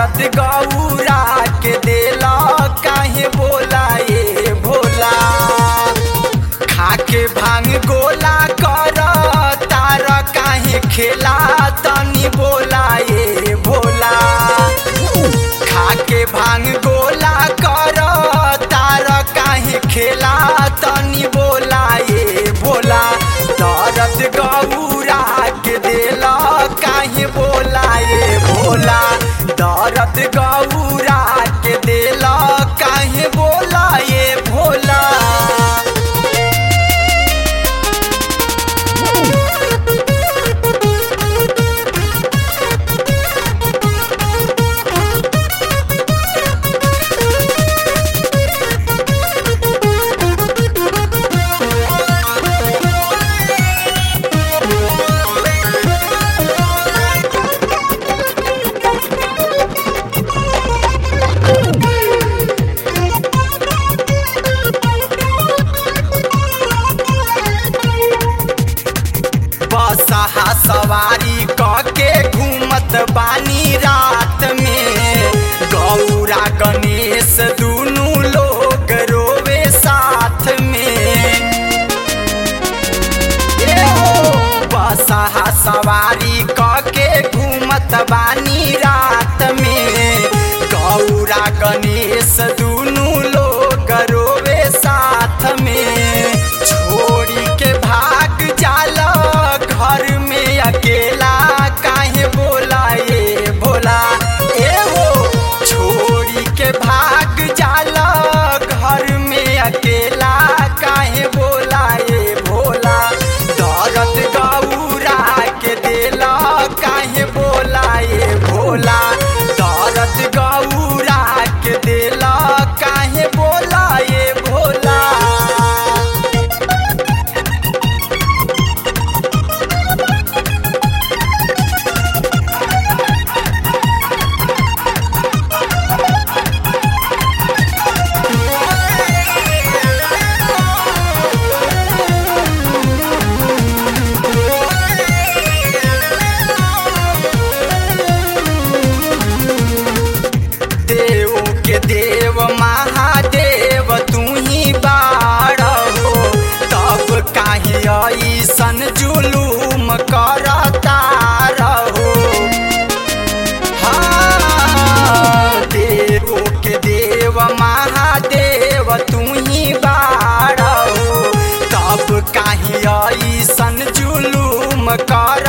दर्द गौरा के देला काहे बोला ये भोला खाके भांग गोला कर तार काहे खेला तनी बोला ये भोला खाके भांग गोला कर तार काहे खेला तनी बोला ये भोला दर्द गौरा के देला काहे बोला ये भोला दर्द गौरा के देला काहे बोला ये भोला बसहा सवारी क के घूमत बानी रात में गौरा गणेश दुनू लोग रोवे साथ में ए हो बसहा सवारी क के घूमत बानी रात में गौरा गणेश दुनू लोग रोवे साथ में छोड़ी के भाग जाला घर में अकेला काहे बोला ये भोला ए हो छोड़ी के भाग जाला घर में अकेला काहे बोला ये भोला दर्द गौरा के देला काहे बोला ये भोला दर्द गौरा के देला काहे बोला ये भोला देव के देव महादेव तू ही बाड़ हो तब काहे ऐसन जुलूम करता रहो हाँ, देव के देव महादेव तू ही बाड़ हो तब काहे ऐसन जुलूम कर